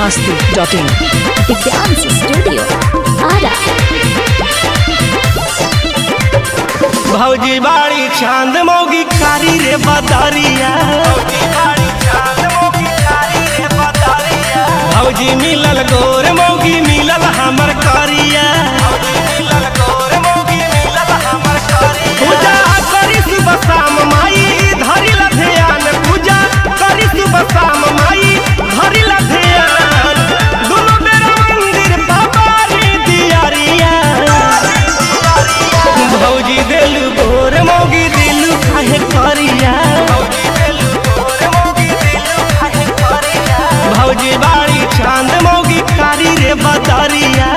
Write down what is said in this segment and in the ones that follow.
masti.in. Divyansh studio Ara भौजी बाड़ी चांद मौगी कारी रे बदरिया भौजी मिलल गोर मौगी मिलल हमर करिया पूजा करी सुबह शाम माई धरी ला ध्यान पूजा करी सुबह शाम माई धरी ला ध्यान दुनो बेरा मंदिर बाबा रे दियारिया भौजी दिल गोर मौगी दिल काहे करिया भौजी बाड़ी चांद मौगी कारी रे बदरिया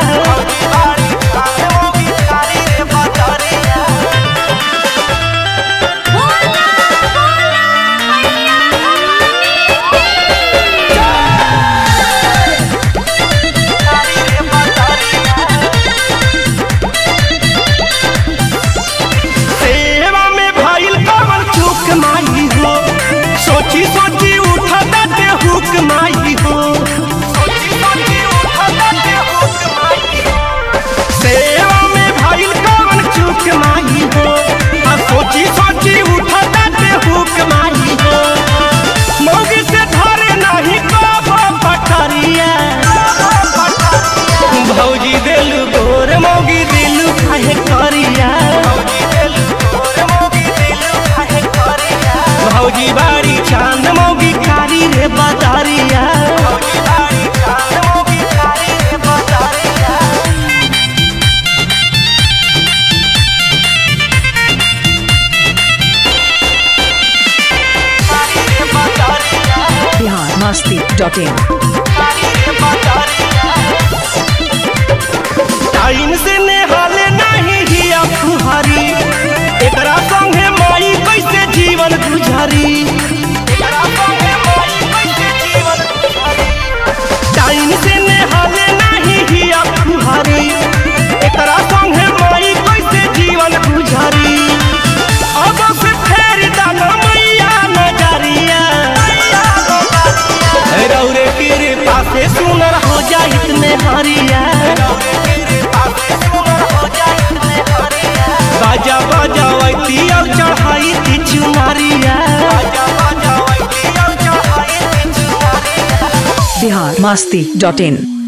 सेवा में भइल कवन चूक माई हो सोची सोची उठत ते हुक माई हो सेवा में भइल कवन चूक माई हो आ सोची सोची उठत ते हुक माई हो मौगी से धरे नहीं कबो पटरिया भौजी दिल गोर मौगी दिल काहे करिया भौजी बाड़ी चांद मौगी कारी रे बदरिया Bihar masti.in. टाइम से नेहाले नहीं हिया फुहारी एकरा संगे माई कैसे जीवन गुजारी टाइम से नेहाले नहीं हिया फुहारी एकरा संगे माई कैसे जीवन गुजारी अब से फेर दाना मैया नजरिया रौरे कृपा से सुनर हो जाइत में हरिया बाजा बजावती और चढ़ाई चुनारिया Bihar masti.in.